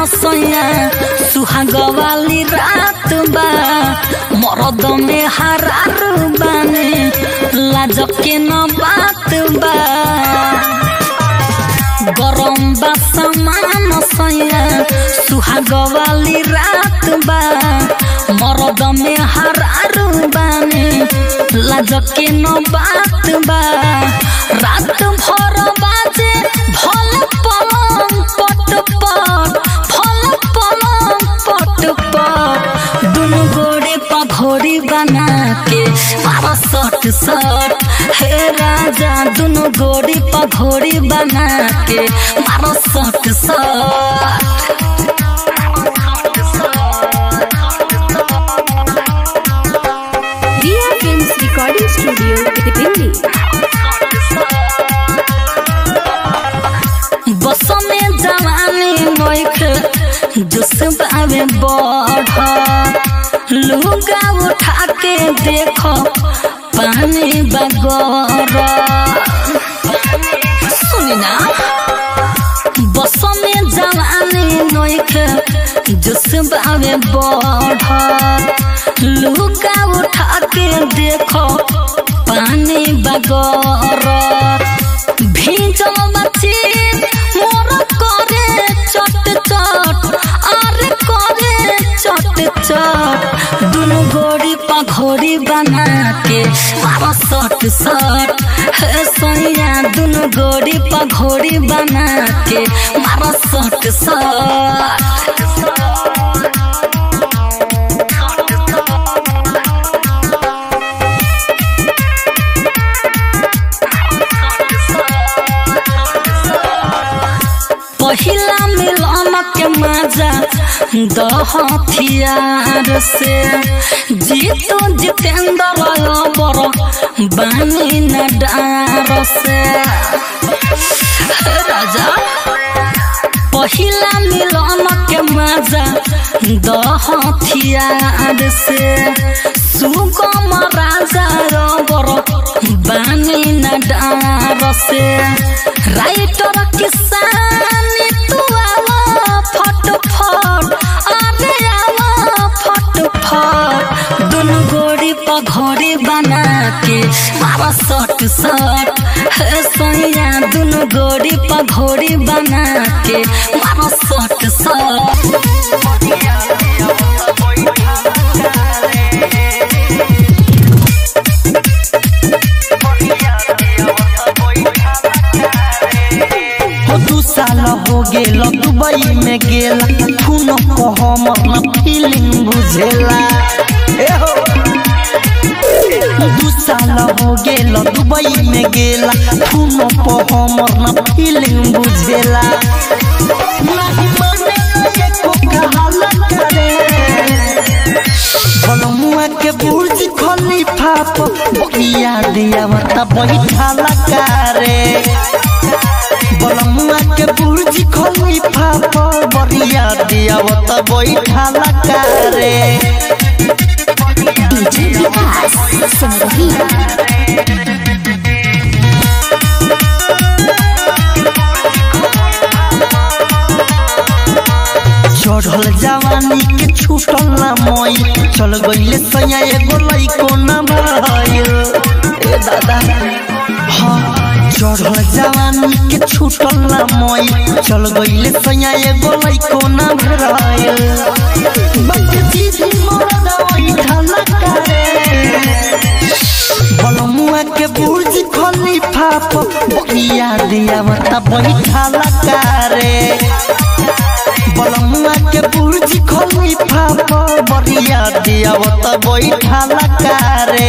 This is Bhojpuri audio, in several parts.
सैया सुहाग वाली रात बा मरद में हरार बाने लाज के न बात बा गरम बा समान सैया सुहाग वाली रात बा मरद में हरार बाने लाज के न बात बा रात भर बाजे भल पलंग पट पट भल पलंग पट पट दुनु गोड़े पघोड़ी बना के मारा सट सट हे राजा दुनु गोड़ी पघोड़ी बना के मारा सट सट Riya films recording studio Delhi बस में जवानी नोख जोश बावे बढ़ लुगा उठा के देखो पानी बगर सुनी ना बस में जवानी नोख जोश बावे बढ़ लुगा उठा के देखो पानी बगर भीजल बच्ची मोर करे चट चट अरे करे चट चट दुनु गोड़ी पघोड़ी बना के मारा सट सट हे सैया दुनु गोड़ी पघोड़ी बना के मारा सट पहिला मिलन के मजा दह हथियार से जीतो जितेंद्र बर बानी न डार से हे राजा पहिला मिलन के मजा दह हथियार से सुगम राजा रबर बानी न डार से राइटर किसानी तू आवा फट फट अरे आवा फट फट दुनु गोड़ी पघोड़ी बना के मारा सट सट हे सैया दुनु गोड़ी पघोड़ी बना के मारा सट सट हो दू साल हो गेल दुबई में गेला खून को हमर न फीलिंग बुझेला ए हो दू साल हो गेल दुबई में गेला खून को हमर न फीलिंग बुझेला नाही माने एको कहाला करे बनमुआ के बुर्ज खलीफा पर बकिया दिया मत बैठाला करे बनमुआ के बुर्ज खलीफा पर बरिया दिया मत बैठाला करे डीजे विकास संगीत चढ़ल जवानी के छूटल ना मई चल गईले सैया एगो लइको ना भइल ए दादा हाँ चढ़ल जवानी के छूटल ना मई चल गईले सैया एगो लइको ना भइल बच दीदी मोरा दवाई खाना करे बलमुआ के बुर्ज खलीफा पर बकिया दिया मत बैठाला करे बलमुआ के बुर्ज खलीफा पर बरिया दिया मत बैठाला करे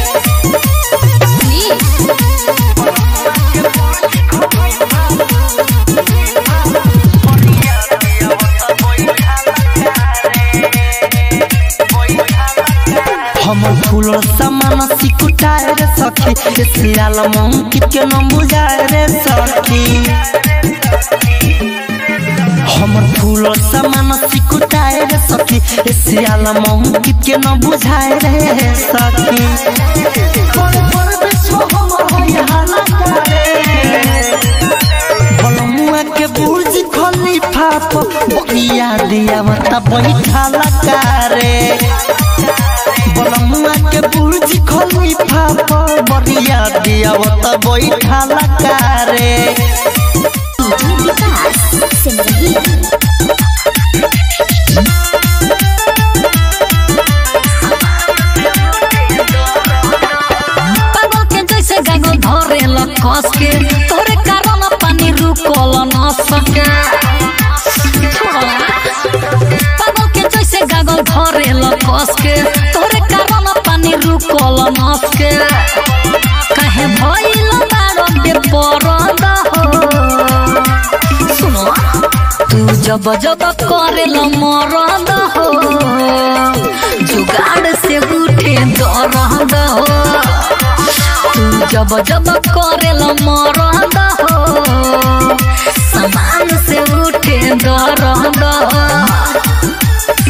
हम फूल समान सिकुटाए रे सखी ए सियाल मंकित के न बुझाए रे सखी हमर फूल समान सिकुटाए रे सखी ए सियाल मंकित के न बुझाए रे सखी पर पर बिछो हमर होय हाला करे बलमुआ के बुर्ज खलीफा पर बकिया आवता बैठाला कारे बलमुआ के बुर्ज खोली फाफा बरिया दियावता बैठाला कारे डीजे विकास सिमरही पागल के जैसे गागल धरे ल कस के तोरे कारण पानी रुकल न सके छोड़ला पागल के जैसे गागल धरे ल कस के तोरे कारण पानी रुकल न सके काहे भइल बारो बे परद हो सुनो तू जब जब करेल मरद हो जुगाड़ से उठे दरद हो तू जब जब करेल मरद हो समान से उठे दरद हो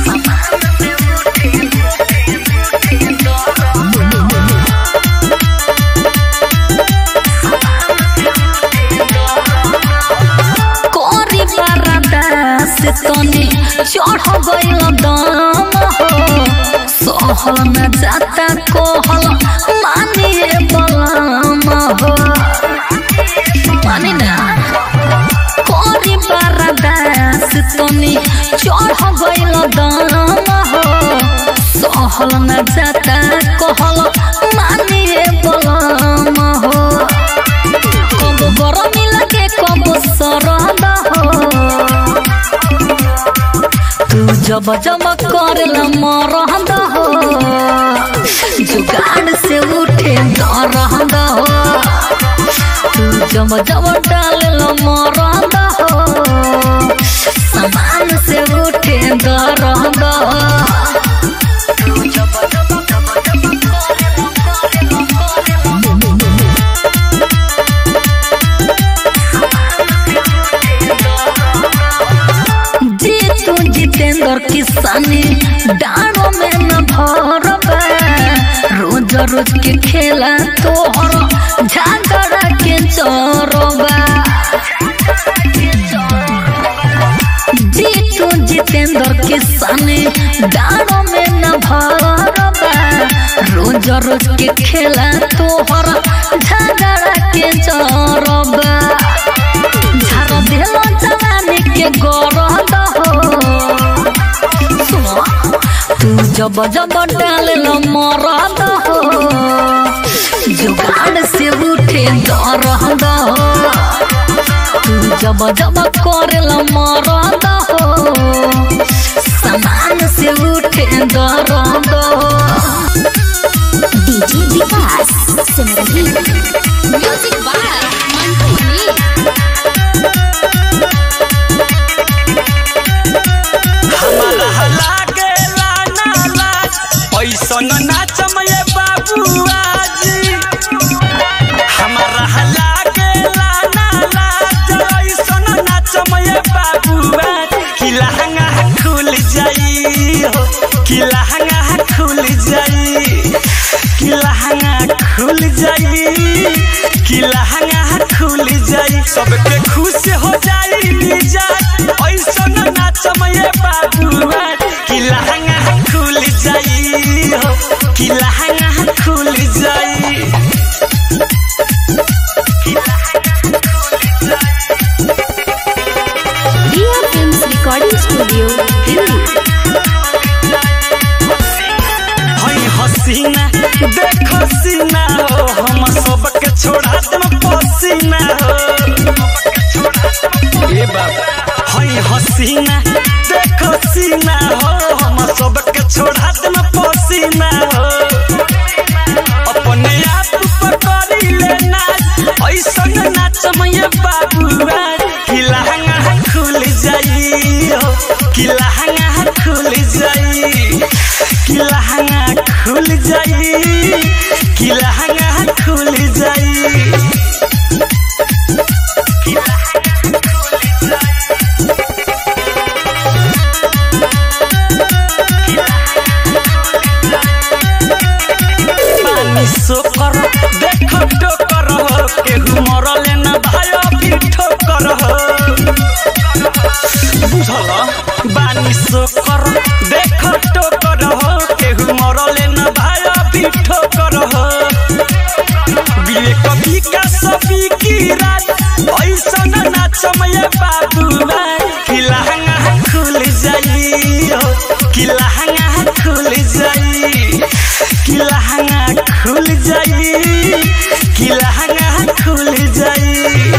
कोरी बरदा से तनी चढ़ गइल दम हो सहल न जाता कोहल मानिए बलम हो मानी ना कोरी बरदा से तनी चढ़ गइल दम हो सहल न जाता कोहल मानिए बलम हो कब गरमी लगे कब सरद हो तू जब जब करल मरद हो जुगाड़ से उठे दरद हो तू जब जब डालल मरद हो समान से उठे दरद हो तू जब जब जब जब करल जी तू जितेंद्र किसानी डाणों में न भरबा रोज रोज के खेला तोहर झगड़ा के चोरबा जी तू जितेंद्र किसानी डाणों में न भरबा रोज रोज के खेला तोहर झगड़ा के चोरबा झार देलो जवानी के गरद हो सुनो तू जब जब डालल मरद हो जुगाड़ से उठे दरद हो तू जब जब करल मरद हो समान से उठे दरद हो DJ Vikas Simrahi music by Mantu Mani हमारा लागेला ना लाज ऐसन नाचम ये बाबुआ जी हमारा लागेला ना लाज ऐसन नाचम ये बाबुआ कि लहंगा खुल जाई हो कि लहंगा खुल जाई कि लहंगा खुल जाई कि लहंगा खुल जाई सबके खुश हो जाई मिजाज ऐसन नाचम ये बाबुआ कि लहंगा खुल जाई हो कि लहंगा खुल जाई Riya films recording studio Delhi हई हसीना देखो सीना हो हम सबके छोड़ा देम पसीना हो ए बाबा हई हसीना देखो सीना हो हम सबके छोड़ा देम पसीना हो अपने आप पर करी ले नाच ऐसन नाच मैं बाबुआ कि लहंगा खुल जाई हो कि लहंगा खुल जाई कि लहंगा खुल जाई कि लहंगा खुल जाई पानी सोकर देखो टोकर हो केहू मरले न भाई भी ठोकर हो बुझल बानी सो मरले न भाया भी ठोकर हो विवेक विकास सभी की रात ऐसन नाचमय बाबुआ कि लहंगा खुल जाई हो कि लहंगा खुल जाई कि लहंगा खुल जाई कि लहंगा खुल जाई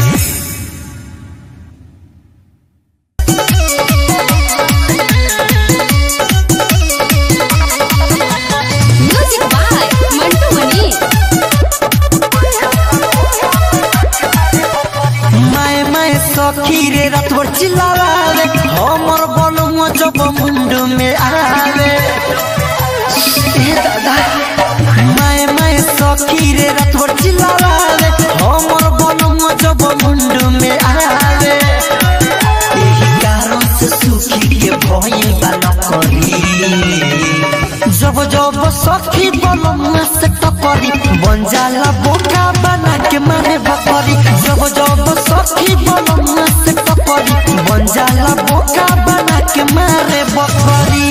म्यूजिक बाय मंटू मनी माए माए सखी रे रात भर चिल्लावे हमर बलुआ जब मुंड में आवे ए दादा माए माए सखी रे रात भर चिल्लावे हमर बलुआ जब मुंड में आवे एही कारण से सुखी के भई बा नकरी जब जब सखी बलमुआ से टकरी बन जाला बोका बना के मारे बकरी जब जब सखी बलमुआ से टकरी बन जाला बोका बना के मारे बकरी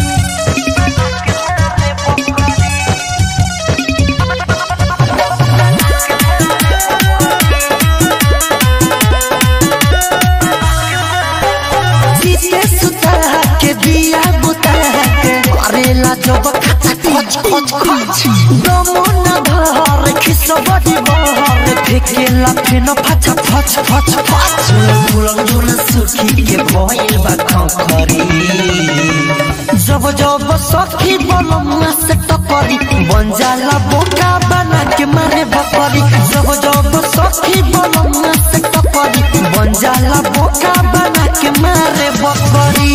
जीते सुता के दिया बुता के करेला जब खच खच खच खच दमो न धर खिस बड़ी बहर फेकेला फेन फच फच फच फच फुलन धुन सुखी के भइल बा खखरी जब जब सखी बलमुआ से टकरी बन जाला बोका बना के मारे बकरी जब जब सखी बलमुआ से टकरी बन जाला बोका बना के मारे बकरी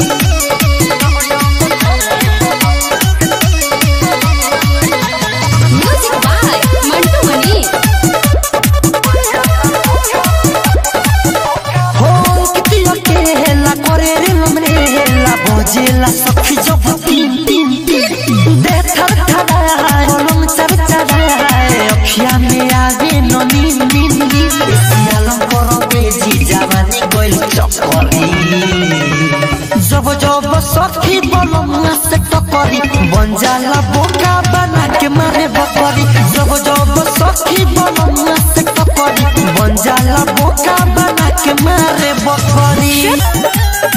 म्यूजिक बाय मंटू मनी हो किती अकेला करे रे हमरे हेला भोजेला सखी जब तीन तीन तीन दे थर थराए कलम चर चराए अखिया में आवे न नीन नीन नीन सियालम करो बेजी जवानी गोइल चक्करी जब जब सखी बलमुआ से टकरी बन जाला बोका बना के मारे बकरी जब जब सखी बलमुआ से टकरी बन जाला बोका बना के मारे बकरी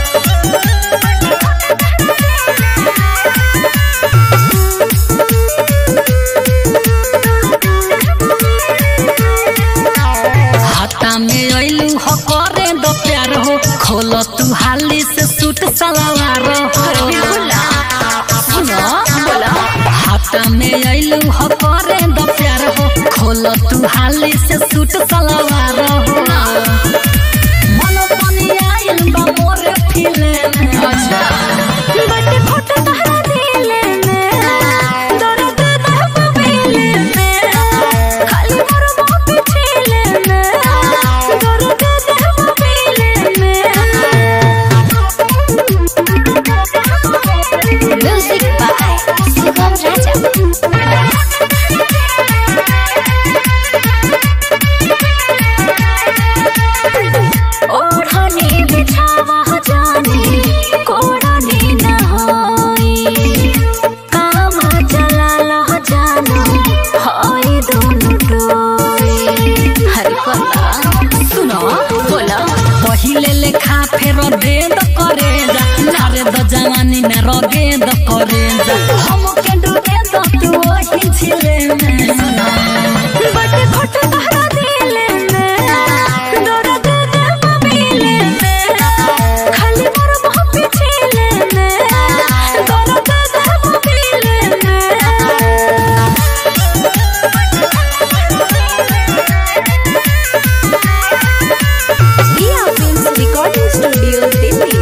हाथा में अइलू हो करे दो प्यार हो खोलो तू हाली से सूट सलवार हो सुनो हाथा में अइलू हो करे दो प्यार हो खोलो तू हाली से सूट सलवार हो मन पानी आइल बा मोरे फिले में बटे फोटो तहरा दिले में दर्द दहब मिले में खाली मोर बाप छीले में दर्द दहब मिले में म्यूजिक बाय सुगम राजा ओढ़नी बिछावा जानी कोड़नी न होई काम चला लह जानो होई दोनों डोई हरे कोला सुनो बोला पहिले लेखा फेर दे द करे जा नारे द जवानी में रगे द करे जा हम के डूबे द तू वही छिले में बटे फोटो तहरा दिले में दर्द दहब मिले में खाली मोर बाप छीले में दर्द दहब मिले में Riya films recording studio Delhi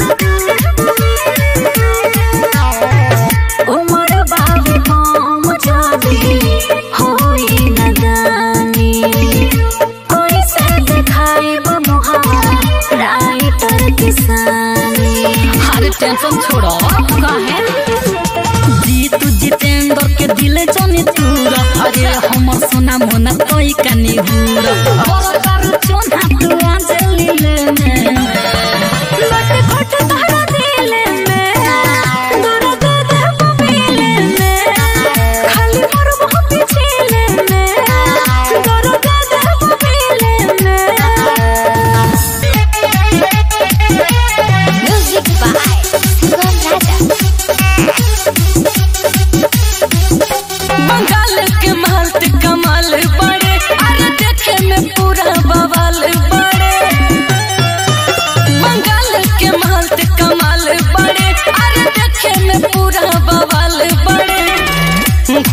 उमर बाबू हम जानी होई नदानी कोई से दिखाई मुहा राइटर किसानी हर टेंशन छोड़ो काहे जीतू जितेंद्र के दिल जानी तूरा अरे हमर सोना मोना कोई कनी हुरा और कर चोना तू अंजलि ले में बटे फोटो तहरा दिले में दर्द दहब मिले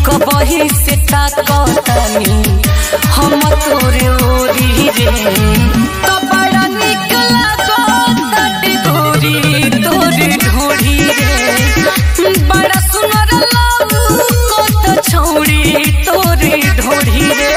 कबही से ताकतानी हम तोरे ओरी रे तो बड़ा निक लागताटे गोरी तोरे ढोरी रे बड़ा सुनर लागू कत छौरी तोरे ढोरी रे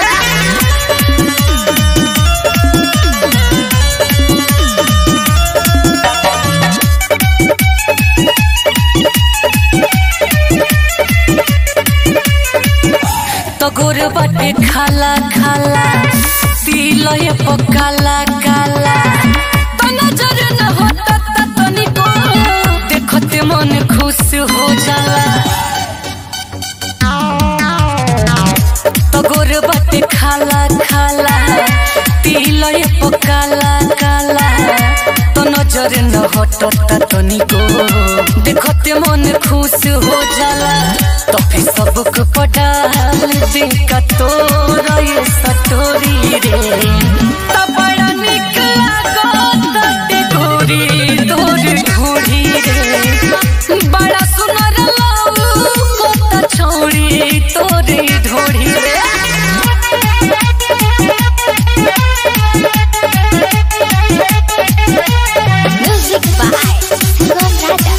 तो गोर बाटे खाला खाला तिलय पकाला काला तो नजर न होता त तनिको देखते मन खुश हो जाला तो गोर बाटे खाला खाला तिलय पकाला काला तो नजर न हटता तनिको देखते मन खुश हो जाला तो फिर सबक पटाल दे का तोरा ये सटोरी रे तो बड़ा निक लागताटे गोरी तोर ढोरी रे बड़ा सुनर लागू कत छौरी तोरे ढोरी रे Music by Sugam Raja.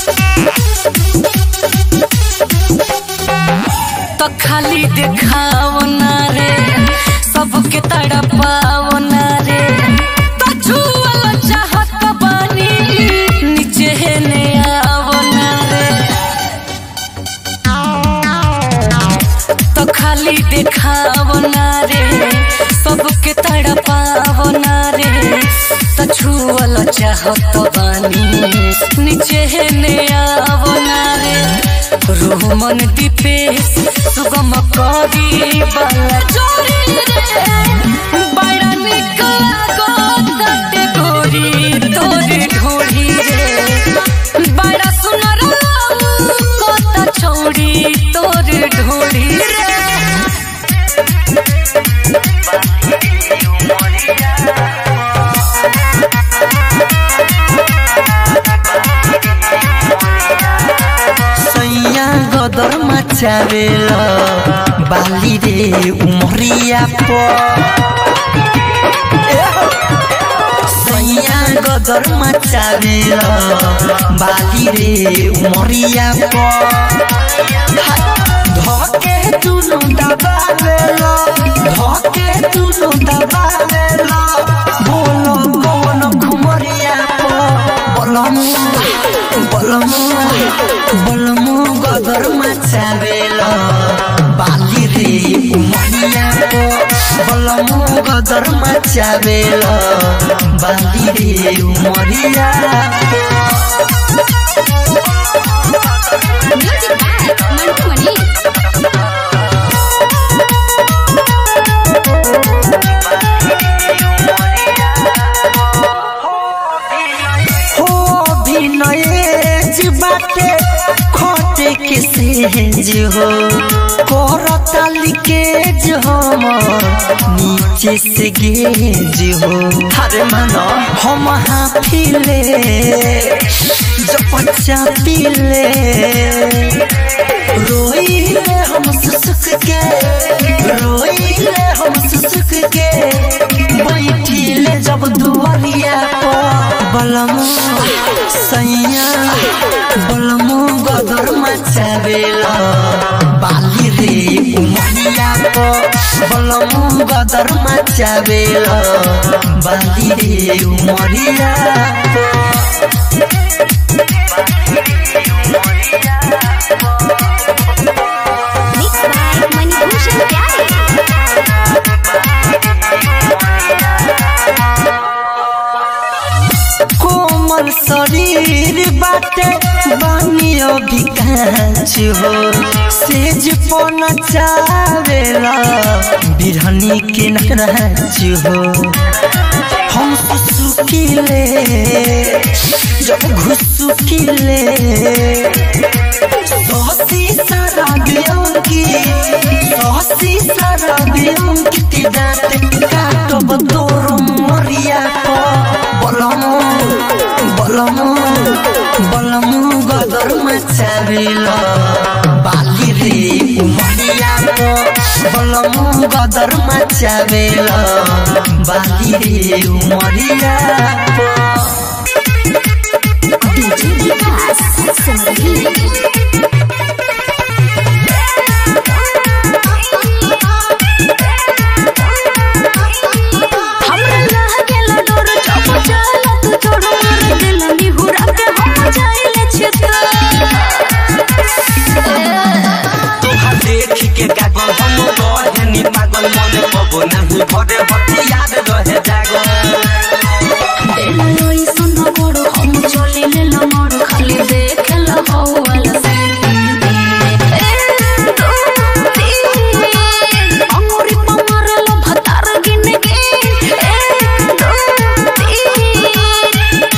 तो खाली देखाव ना रे सबके तड़पाव ना रे तो छुअल चाहत बानी नीचे ने आव ना रे तो खाली देखाव ना रे सबके तड़पाव ना रे तो छुअल चाहत बानी नीचे ने आव ना रे रोमन दीपेश सुगम करी बाला चोरी रे बड़ा निक लागताटे गोरी तोरे ढोरी रे बड़ा सुनर लागू कत छौरी तोरे ढोरी रे सैया गदर मचावेल बाली रे उमरिया पर सैया गदर मचावेल बाली रे उमरिया पर धके दुनु दबावेल धके दुनु दबावेल बोलो बोलो घुमरिया पर बोलमु बोलमु बोलमु गदर मचावेल बाली रे उमरिया पर बोलमु गदर मचावेल बाली रे उमरिया Music by Mantu Mani. हो विनय बाटे खोटे के सेज हो करता लिकेज हम नीचे से गेज हो हरे मानो हम हाफिले जब बच्चा पीले रोइले हम सुसुक के रोइले हम सुसुक के बैठिले जब दुआरिया पर बलमु सैया बलमु गदर मचावेला बाली रे उमरिया पर बलमु गदर मचावेला बाली रे उमरिया पर Mixed by Manibhushan Pyare. कोमल शरीर बाटे बानियो विकास हो सेज पन चावेला बिरहनी के नराज हो हम सुसुकिले जब घुसुकिले सोसी सारा बियंकी सोसी सारा बियंकी दाते काटब तोर मरिया को बलमु बलमु बलमु गदर मचावेला बाली रे उमरिया गदर मचावेला बाली रे उमरिया पर डीजे विकास सिमरही हमरा लागेला डोर चप जाला तू छोड़ मार दिल निहुरा के हम जाइले छिता तोहा देख के गागल हम रहनी पागल मन पबो नहीं भरे हथियार रहे जागल बेलोई सुन गोड़ हम चले ले लमड़ खाली देख ल हौल से अमरी पमरल भतार गिन गिन एक दो तीन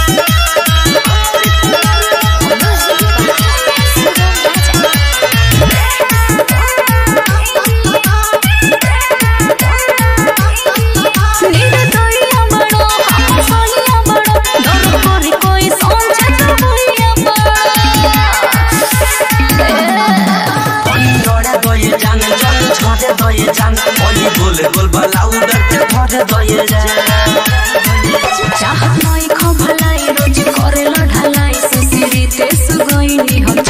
निर्दयिया बड़ो हम सोहिया बड़ो डर करी कोई समझे तो भैया डरे दये जान जल झरे दये जान ओली गोल गोल बलाउ डरते भरे दये जान चाहत नई खो भलाई रोज करे लो ढलाई सुसिरी ते सुगोइनी हम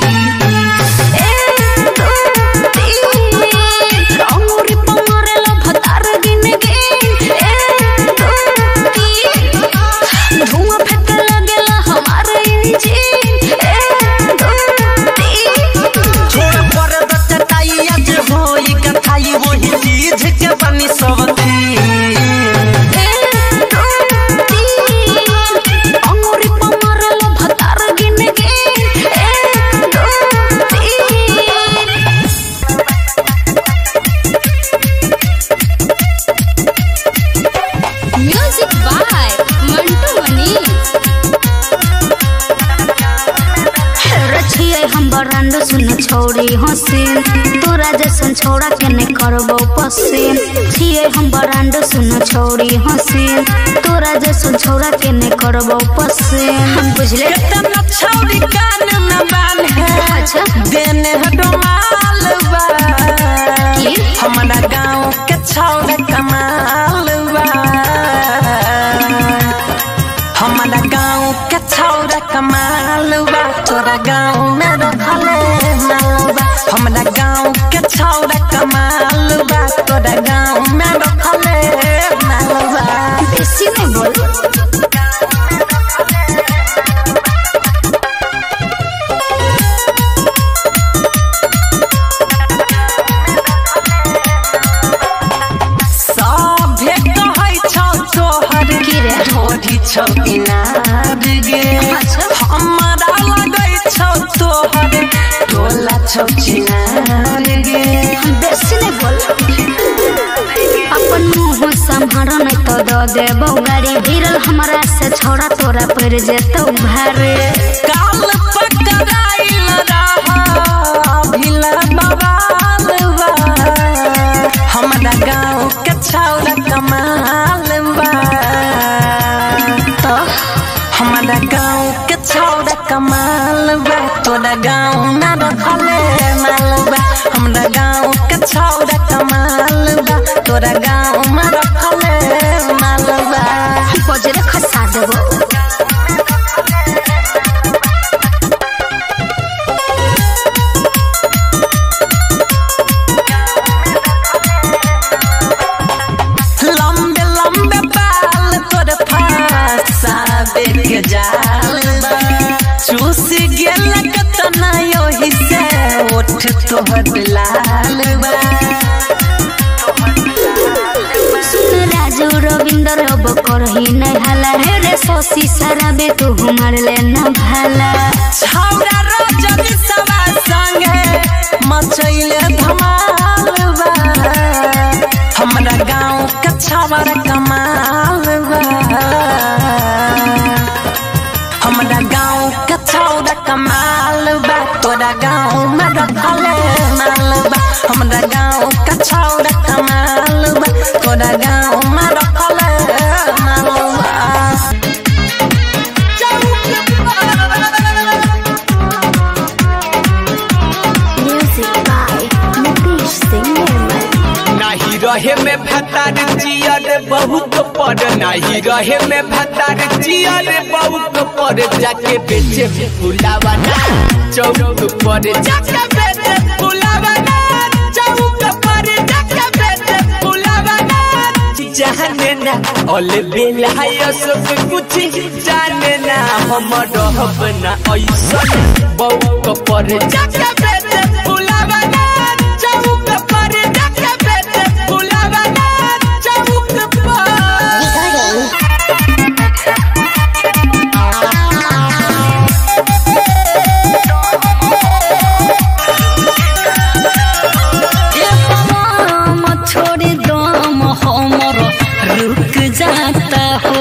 अमरी पमरे लो भतार गिन गिन एक दो तीन धुआं फेंके लगेला हमार इंजिन एक दो तीन छोड़ पर द चटाई आज होई कथाई वही चीज के बनी सब थी अमरी पमरल भतार गिन गिन एक दो तीन म्यूजिक बाय मंटू मनी रछिए हम बरांड सुन छोड़ी हसीन तोरा जैसन छोड़ा के ने करबो पसीन छिए हम बरांड सुन छोड़ी हसीन तोरा जैसन छोड़ा के ने करबो पसीन हम बुझले तना छौरी कान में बान है अच्छा देने हटो माल बा की? हमारा गाँव के छौरा कमाल बा हमारा गाँव के छौरा कमाल बा तोरा गाँव में रखले माल बा हमारा गाँव के छौरा कमाल बा तोरा गाँव में रखले माल बा बेसी नहीं बोल सभे कहै छौ तोहर की रे? ढोरी छौ इनार गे अच्छा। हमरा लगै छौ तोहर टोला छौ चिनार गे बेसी नहीं बोल अपन मुंह संभार नहीं तो दो देबो गाड़ी भिरल हमरा से छोड़ा तोरा पड़ जेतौ भारे काल पकड़ाइल रहा भिला बवाल बा हमरा गाँव के छौरा कमाल बा तो हमारा गाँव के छौरा कमाल बा तोरा गाँव में रखले माल बा हमरा गाँव के छौरा कमाल बा तोरा गाँव में रखले माल बा बजरे खसा देबो लंबे लंबे बाल तोर फसाबे के जाल बा चूस गेल कतना योही से ओठ तोहर लाल बा सुन राजू रविंदर अब करही नहीं हाला हे रे सोसी सराबे तू हमार ले न भाला छौरा रजनी सवा संगे मचैले धमाल बा हमरा गाँव के छौरा कमाल बा हमरा गाँव के छौरा कमाल बा तोरा गाँव में रखले माल बा हमरा गाँव के छौरा कमाल बा तोरा गाँव में रखले माल बा म्यूजिक बाय मुकेश सिंह निर्मल रहे में भतार जियर बहुत पर नहीं रहे में भतार जियर बहुत पर जाके बेचे फुलावा ना चौक पर जाके बेचे फुलावा ना चौक पर जाके बेचे फुलावा ना जाने ना ऑल बेला यो सब कुछ जाने ना हम रहब ना ऐसन बहुत पर जाके बेचे फुलावा ना चौक पर जाके बेचे फुलावा ना चौक पर ए पवन छोड़ी दम हमर रुक जाता हो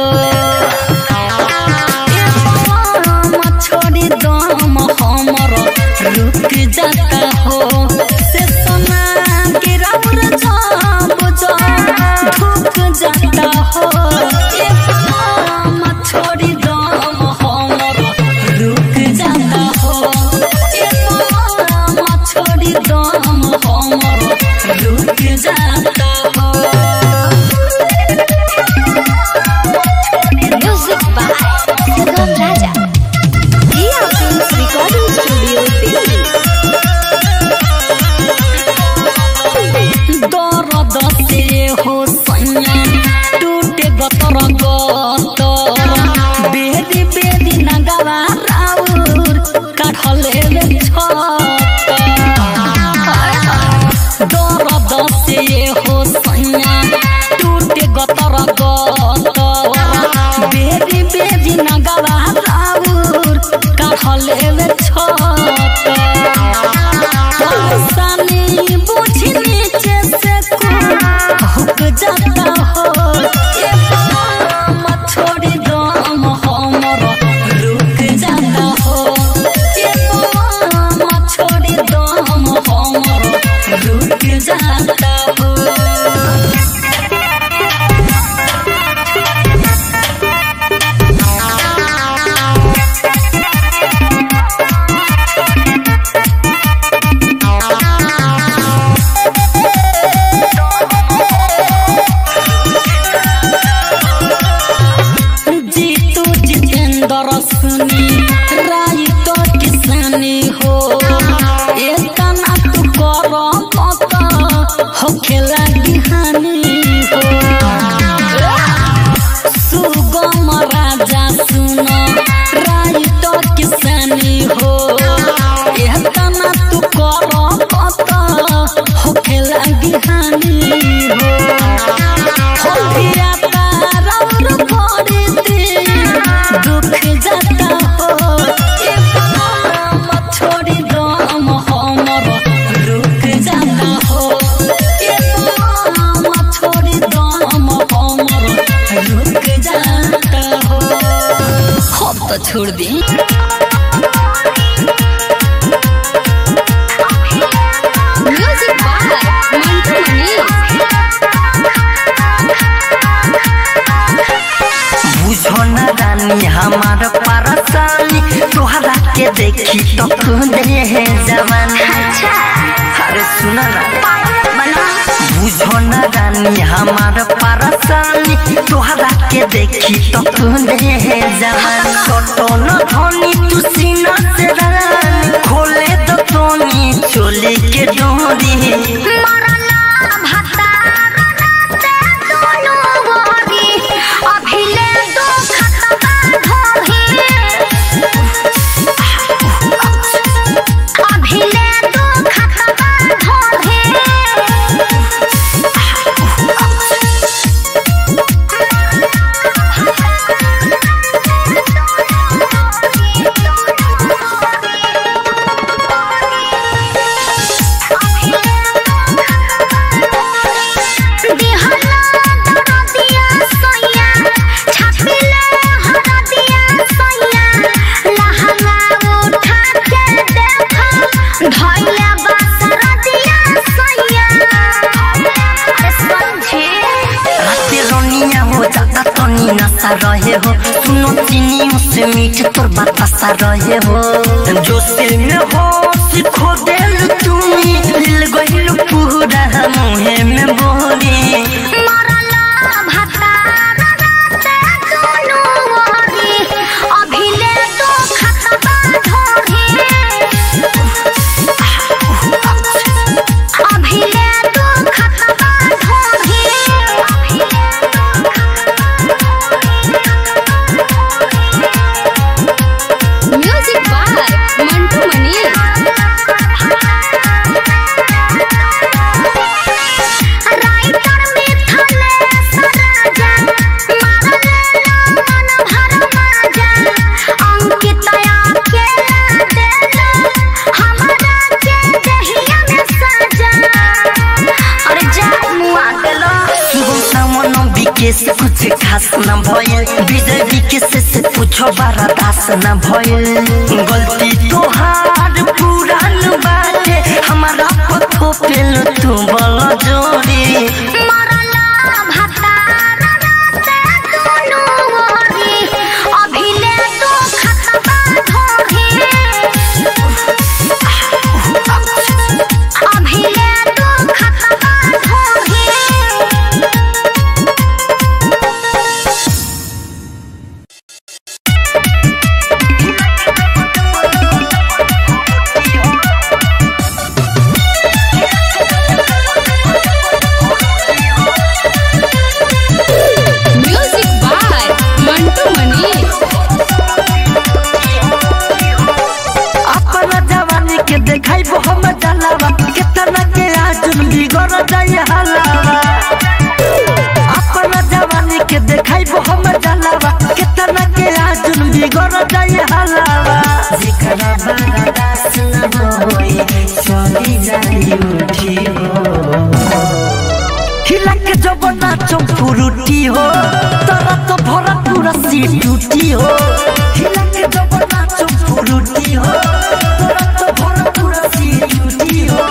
ए पवन छोड़ी दम हमर रुक जाता हो से सोना के राउर जाब जा धुक जाता हो ए पवन छोड़ी दम हमर रुक जाता हो ए पवन छोड़ी दम हमर रुक जाता हो Music by Sugam Raja. Dia Films Recording Studio, Delhi. दर्द से हो सैया टूटे गतर गतर बेदी बेदी नगरा राउर काठले दर्द से हो सैया टूटे गतर गतर बेदी बेदी नगरा राउर काठले छत परेशानी बुझी नीचे से हुक जाता हो ये पाम छोड़ी दम हमर रुक जाता हो ये पाम छोड़ी दम हमर रुक जाता हो जीतू जितेंद्र सुनी राई तो किसानी हो एतना तू कर मत हो खेला हानि हो सुगम राजा सुन राई तो किसानी हो एतना तू कर मत हो खेला हानि हो होलिया तारौर पड़ते दुख जाता हो ए पाम छोड़ी दम हमर रुक जाता हो ए पाम छोड़ी दम हमर रुक जाता हो हम तो छोड़ दी Music by Mantu Mani. बुझो न रानी हमार परेशानी तोहरा के देखी तो खुदे है जवानी अरे सुन ना बुझो न रानी हमार परेशानी तोहरा के देखी तो खुदे है जवानी छोटो न धोनी तू सीना से रानी खोले तो तोनी चोली के डोरी राते रोनिया हो जाता तो नी नशा रहे हो सुनो चीनी से मीठ तोर बतासा रहे हो जो सिल में हो सिखो दिल तुम्ही दिल गहिल पूरा मुहे में बोरी केस कुछ खास न भइल विजय विकेश से पूछो बारा दास न भइल गलती तोहार पुरान बाटे हमारा पथो पेल तू बल जोड़ी मरला भतार राते दुनु ओरी अभिले तो खतबा धोही अभिले तो खतबा धोही म्यूजिक बाय मंटू मनी अपना जवानी के देखाई हम जलावा कितना के आजुन बिगड़ जाए हलावा अपना जवानी के देखाई हम जलावा कितना के आजुन बिगड़ जाए हलावा जिकरा बड़ा दास न होई चली जाई उठी हो खिला के जब नाचो फुरुटी हो तोरा तो भरा पूरा सी टूटी हो खिला के जब नाचो फुरुटी हो तोरा तो भरा पूरा सी टूटी हो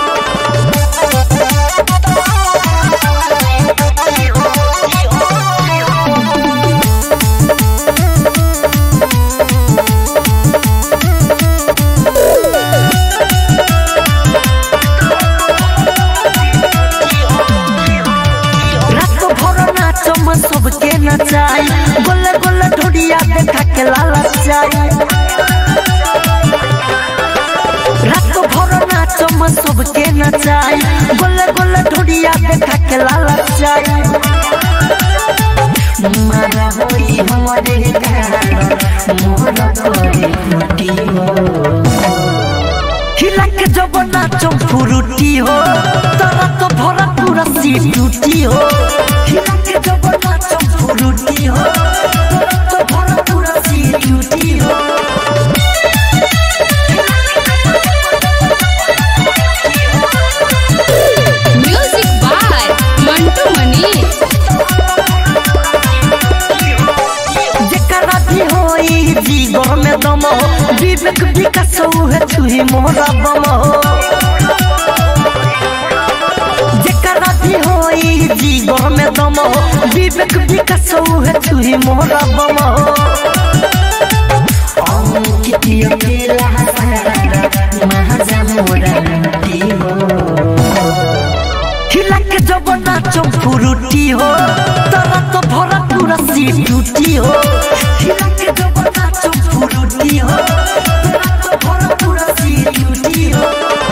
रात भर नाचो म सबके नचाई गोले गोले ढोडिया देखा के लाला चाई रात भर नाचो म सबके नचाई गोले गोले ढोडिया देखा के लाला चाई मारा होई हमारे घर मोर कोई फुटी हो खिला के जब नाचो फुरुटी हो तोरा तो भरा पूरा सी टूटी हो खिला के जब नाचो फुरुटी हो तोरा तो भरा पूरा सी टूटी हो म्यूजिक बाय मंटू मनी जेकरा भी होई जीवन में दम हो विवेक विकास है छुही मोरा बम हो जेकरा भी होई जीवन में दम हो विवेक विकास है छुही मोरा बम हो अंकित अकेला सारा महाजा मोरा लूटी हो खिला के जब नाचो फुरुटी हो तोरा तो भरा पूरा सी टूटी हो खिला के जब नाचो फुरुटी हो तोरा तो भरा पूरा सी टूटी हो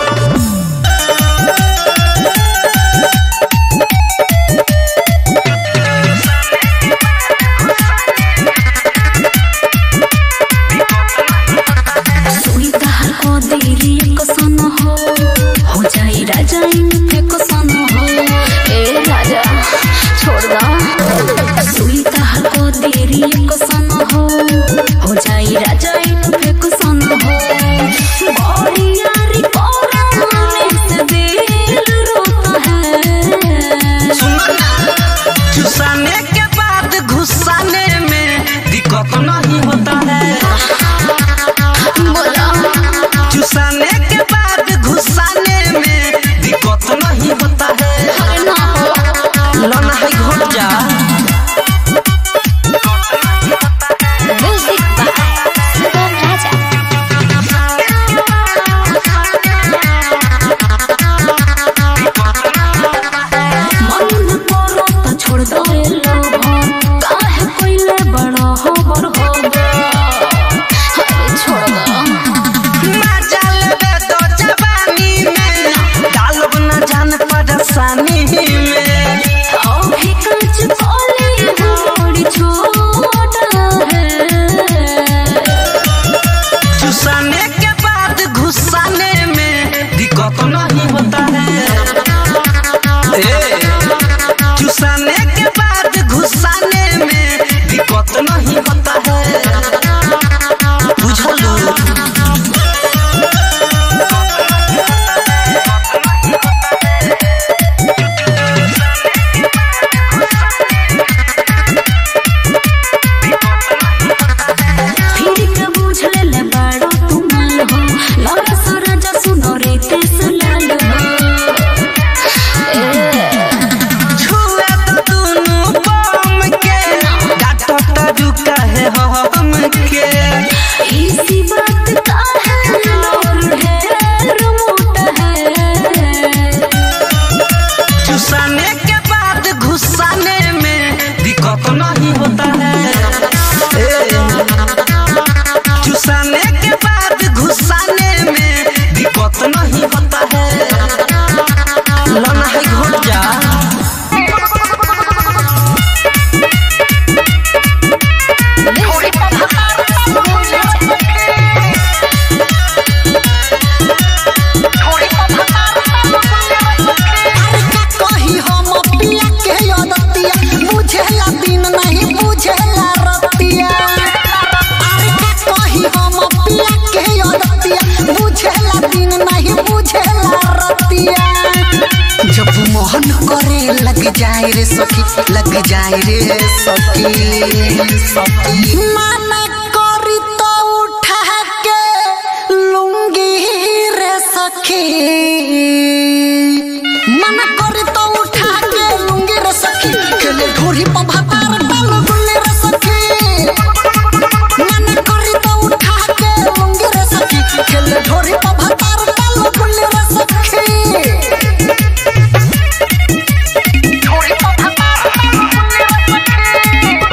सुईता को देरी को सन हो हो जाई राजा इनके को सन हो ए राजा छोड़ दा सुईता को देरी को सन हो हो जाई राजा इनके को सन हो बड़ी यारी कोराने से दिल रोता है चुसाने के बाद घुसाने में दिक्कत नहीं होता है बोला चुसाने के बाद घुसाने में दिक्कत नहीं होता है ना हो लना है घोट जा म्यूजिक बाय सुगम राजा मन करो तो छोड़ दो रे लोभन काहे कोइले बड़ा होबर होबर अरे छोड़ दो मजा लेबे तो जवानी में डालब न जान परेशानी में अभी कांच कोली बड़ी छोटा है चुसाने के बाद घुसाने में दिक्कत नहीं होता है ए, चुसाने के बाद घुसाने में दिक्कत नहीं होता है बुझलू जब मोहन करे लग जाए रे सखी लग जाए रे सखी सखी माना करी तो उठा के लूंगी रे सखी मना करी तो उठा के लूंगी रे सखी खेले ढोरी पर भातार डाल गुल्ली रे सखी मना करी तो उठा के लूंगी रे सखी खेले ढोरी पर भातार डाल गुल्ली रे सखी ढोरी पर भातार डाल गुल्ली रे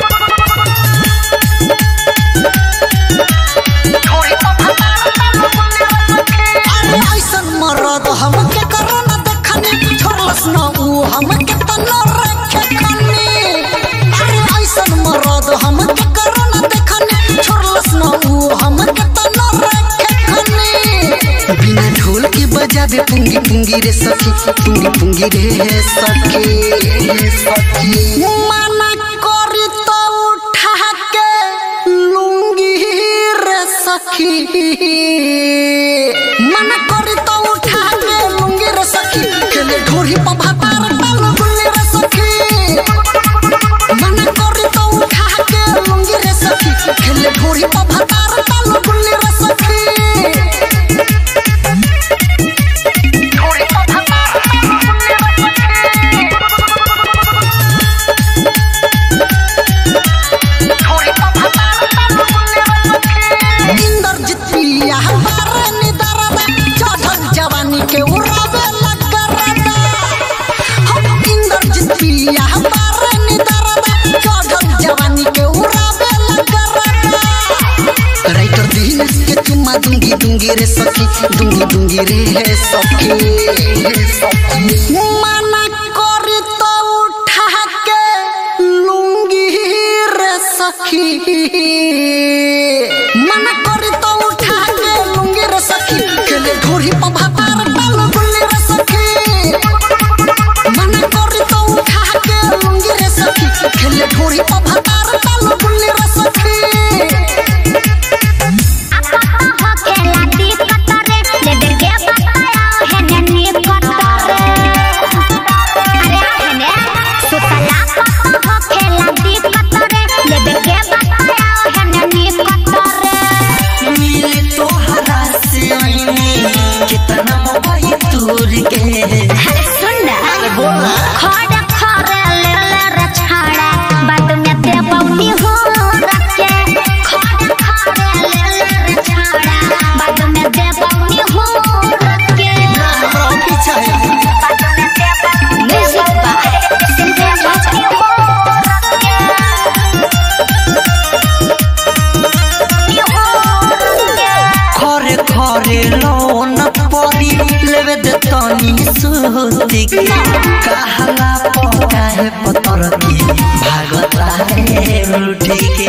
अरे ऐसन मरद हम के करो न देखनी छोड़लस न ऊ हम के तनो रखे खनी अरे ऐसन मरद हम के करो न देखनी छोड़लस न ऊ हम के तनो रखे खनी बिना ढोल के बजावे पुंगी पुंगी रे सखी पुंगी पुंगी रे सखी सखी माना करी तो उठा के लूंगी रे सखी मना करी तो उठा के लूंगी रे सखी खेले ढोरी पर भातार डाल गुल्ली रे सखी मना करी तो उठा के लूंगी रे सखी खेले ढोरी पर भातार डाल गुल्ली रे सखी ढोरी पर भातार डाल गुल्ली रे इंद्रजीत पिया हमारे निदरदा चढ़ल जवानी के उड़ावे लगरदा हम इंद्रजीत पिया हमारे निदरदा चढ़ल जवानी के उड़ावे लगरदा राइटर दिन के चुम्मा दूंगी दूंगी रे सखी दूंगी दूंगी रे सखी मना करी तो उठा के लूंगी रे सखी मना करी तो उठा के लूंगी रे सखी खेले ढोरी पर भातार डाल गुल्ली रे सखी मना करी तो उठा के लूंगी रे सखी खेले ढोरी पर भातार डाल गुल्ली रे सखी मिले तोहरा से आईने कितना मोबाइल दूर के खरे खरे लोन परी लेवे दे तनी सुती के कहला पकाए पतर की भागता है रूठी के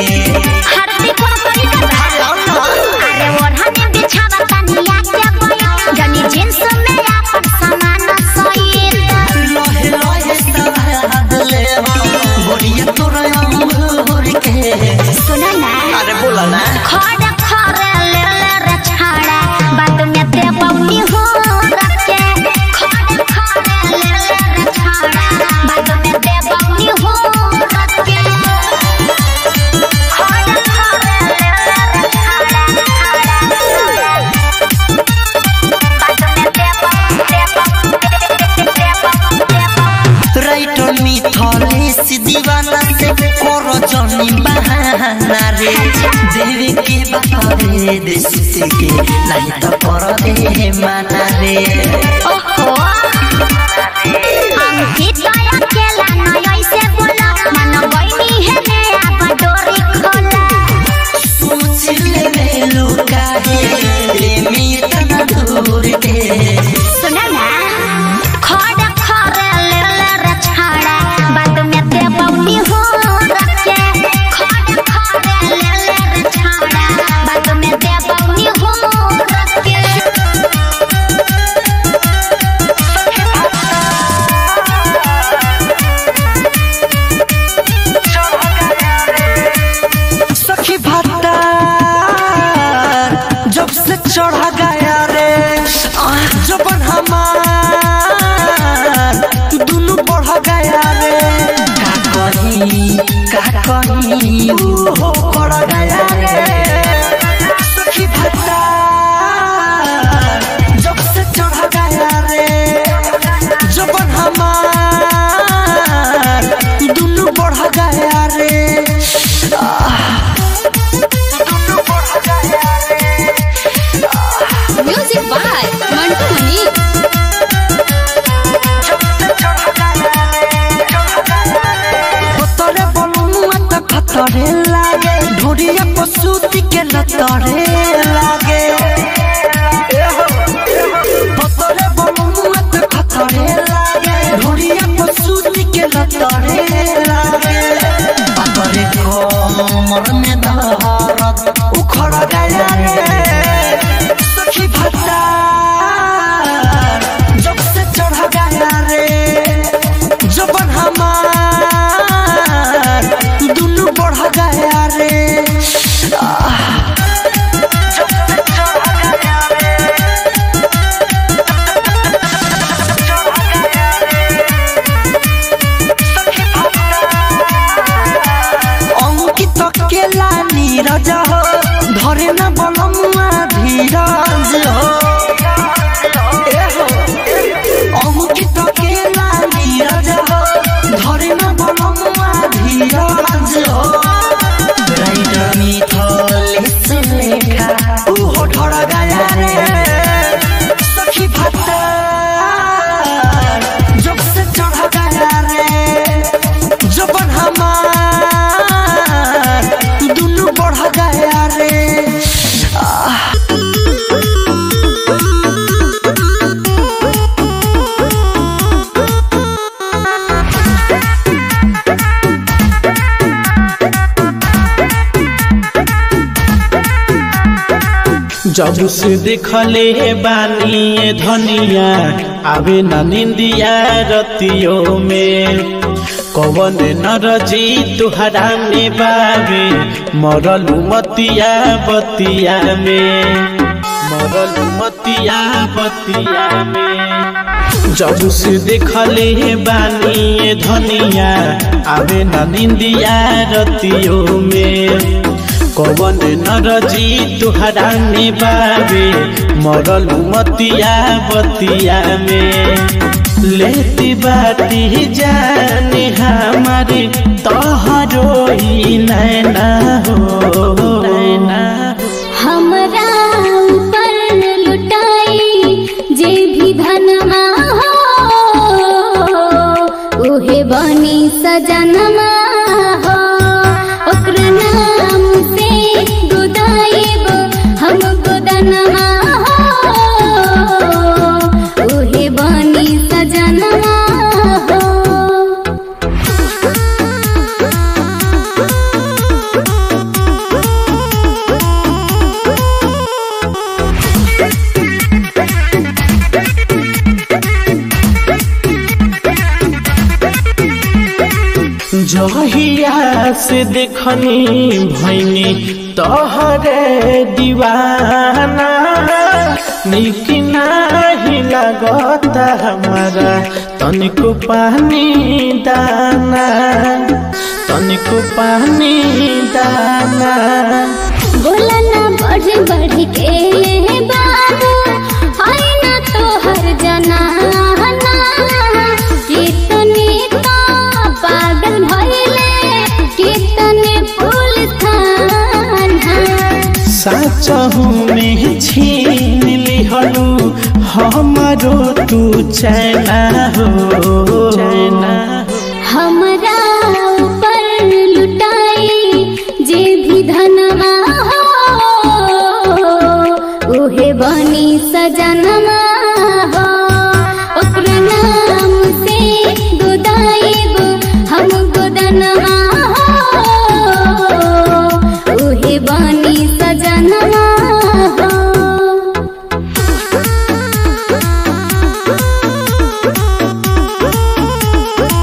जींस में आपन सामान सही लोहे लोहे सहाद ले बोरिया तोरा अंगूर के सुना ना अरे बोला ना खड़ खड़ ले ले रे छाड़ा बाद में दे बौनी हो रखे खड़ खड़ ले ले रे छाड़ा बाद में दे बौनी हो रखे खड़ खड़ ले ले रे छाड़ा बाद में दे बौनी दे बौनी दे बौनी राइटर मिथले से दीवाना से करो जनी बहाना रे देवे के बारे देश के नहीं तो कर दे माना रे ओहो अंकित अकेला न ऐसे बोला मन बहिनी है ने अब डोरी खोला सोच ले में लुका है प्रेमी इतना दूर के सुना ना खड़ खड़ ले ले रे छाड़ा बाद में ते बौनी हो रखे खड़ खड़ ले ले रे छाड़ा बाद में ते बौनी हो रखे कहीं हो पड़ गया रे सखी भत्ता जब से चढ़ गया रे जबन हमार दुनू बढ़ गया रे दुनू बढ़ गया रे म्यूजिक बाय मंटू मनी खतरे बलुआ त खतरे लागे ढोरिया पशुति के लतरे लागे खतरे बलुआ त खतरे लागे ढोरिया पशुति के लतरे लागे बाबरे कोमर में दहरत उखड़ गया रे सखी भत्ता जब से चढ़ गया रे जबन हमार दुनू बढ़ गया रे आह, जब से चढ़ गया रे, चढ़ गया रे, सखी भक्ता। अंकित केला नीरज हो धरे न बलमुआ धीरज हो ए हो অঙ্কিত কেলা নীরজ ধরে না বলমা ধীরজ রাইডার মিথলেশ লেখা উহো ঢড় গায়া রে সখী ভাতা জব সে চढ़ গায়া রে জবন হামার দুনু बढ़ গায়া রে আহ जब से देखले बानी ये धनिया आवे न निंदिया रतियों में कवन नरजी तुहरा में बावे मरलू मतिया बतिया में मरलू मतिया बतिया में जब से देखले बानी ये धनिया आवे न निंदिया रतियों में कवन नरजी तुहरा में बाबे मरल मतिया बतिया में लेती बाती जाने हमारे तोहरो ही नैना हो नैना हो हमरा ऊपर लुटाई जे भी धनमा हो उहे बनी सजनमा हो ओकर नाम से गुदाइब हम गुदनमा हो उहे बनी सजनमा हो जहिया से देखनी भैनी तोहरे दीवाना निक नाही लगता हमारा तनिको पानी दाना तनिको पानी दाना बोला ना बढ़ बढ़ के बाबू आई ना तो हर जना कितने तो पागल भइले कितने पुलिस थाना साचहु में छीन लिहलु हमारो तू चैना हो चैना हो हमरा ऊपर लुटाई जे भी धनमा हो उहे बनी सजनमा हो ओकर नाम से गुदाइब हम गुदनमा हो उहे बनी सजनमा हो रे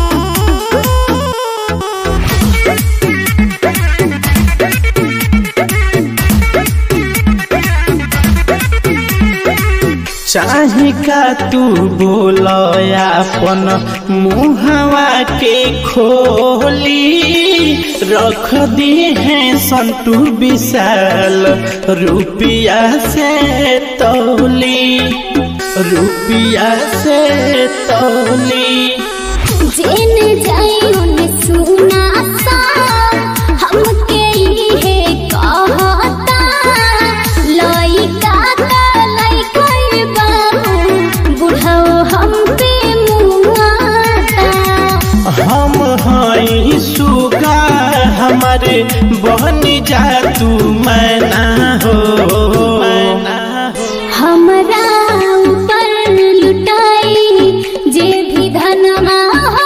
चाहे का तू बोल अपन मुहवा के खोली रख दी है संतू विशाल रुपिया से तौली रुपिया से तौली जेने जाई ओने सुना सा हमके इहे कहता लइका का लइका बाबू बुढ़ाओ हम पे मुआता हम हई सुगा हमारे बहन जा तू मैना हो मैना हो हमरा ऊपर लुटाई जे भी धनमा हो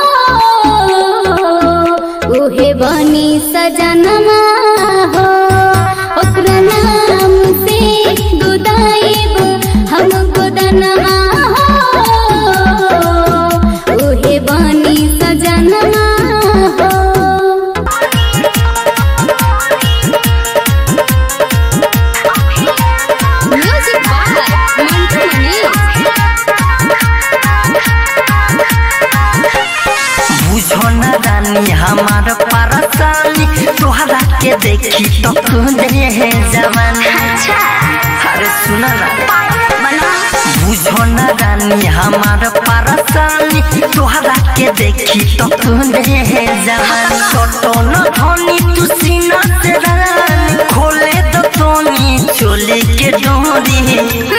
उहे बनी सजनमा हो ओकरा नाम से गुदाइब हम गुदनमा हो उहे बनी सजनमा हो म्यूजिक बाय मंटू बुझो न रानी हमार परसानी तोहरा के देखी तो तू दे जवानी अरे सुना ना बुझो न रानी हमार परसानी तोहरा के देखी तो तू दे जवानी छोटो न धोनी तू सीना से रानी खोले दो तोनी चोली के डोरी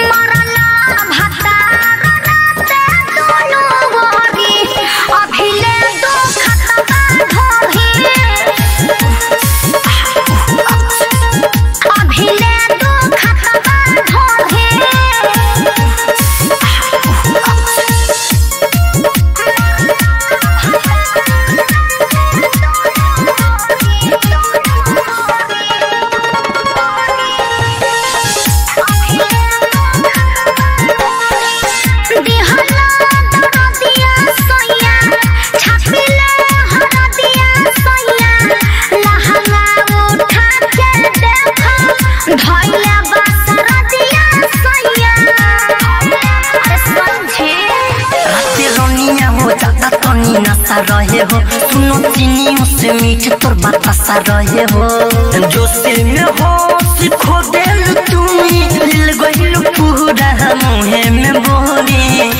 राते रोनिया हो जाता तनी नशा रहे हो सुनो चीनी से मीठ तोर बतासा रहे हो जो सिल में हो सिखो दिल तुम्ही दिल गइल पूरा मुहे में बोरी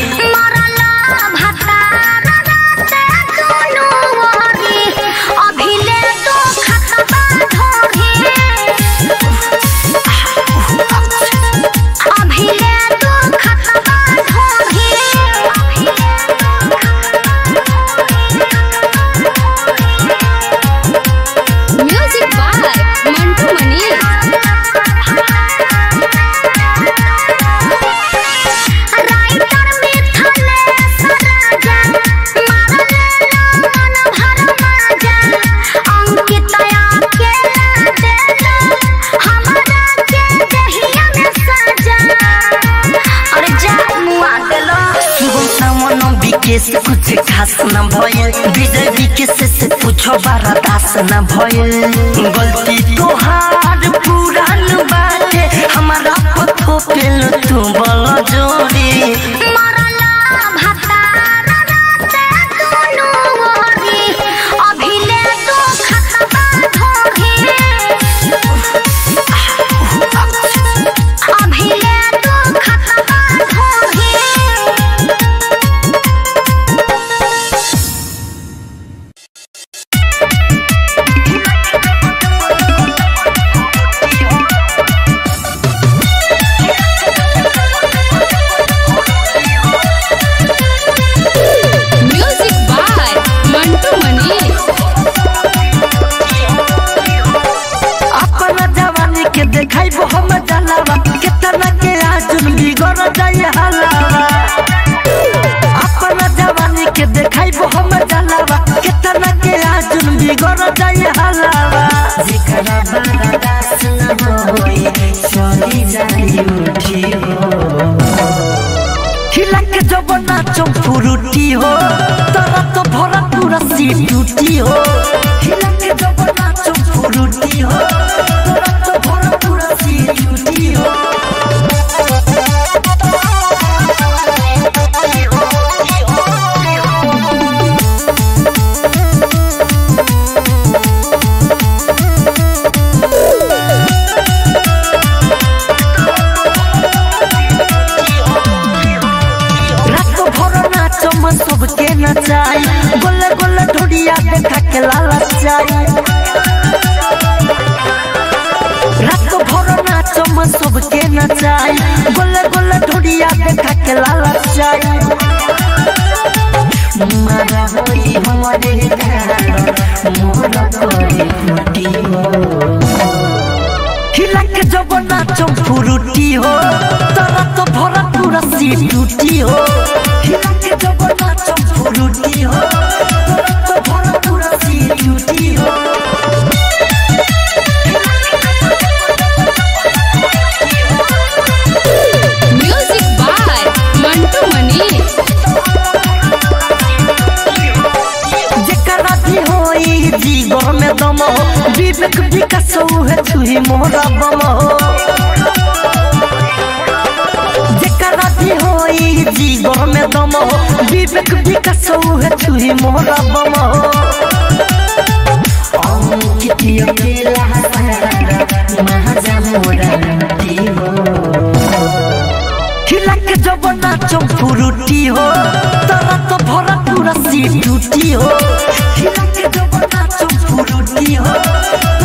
म्यूजिक बाय मंटू मनीष सुगम सामन विकेश कुछ खास न भइल विजय विकेश से पूछो बारा दास न भइल गलती तोहार पुरान बाटे हमारा पथो पेल तू बल जोड़ी म्यूजिक बाय मंटू मनीष अपना जवानी के देखाई हम जलावा कितना के आजुन बिगड़ जाए हलावा अपना जवानी के देखाई हम जलावा कितना के आजुन बिगड़ जाए हलावा जेकरा बारा दास न होई चली जाई उठी हो खिलक जब नाचो फुरुटी हो तोरा तो भरा पूरा सी टूटी हो खिलक जब नाचो फुरुटी हो तोरा तो भरा पूरा सी टूटी हो सबके नचाई गोले गोले ढोडिया देखा के लालचाई रात भर नाचम सबके नचाई गोले गोले ढोडिया देखा के लालचाई मारा होई हमारे घर मोर करे फुटी हो खिला के जब नाचम फुरुटी हो तारा तो भरा पूरा सी टूटी हो खिला के जब नाचम फुरुटी हो तारा तो भरा पूरा सी टूटी हो म्यूजिक बाय मंटू मनीष जेकरा भी होई जीगर में दम हो विवेक विकास है छुही मोरा बम हो जेकरा भी होई जीगर में दम हो विवेक विकास है छुही मोरा बम हो अंकित अकेला सारा महाजा मोरा लूटी हो खिला के जब नाचम फुरुटी हो तारा तो भरा पूरा सी टूटी हो खिला के जब नाचम फुरुटी हो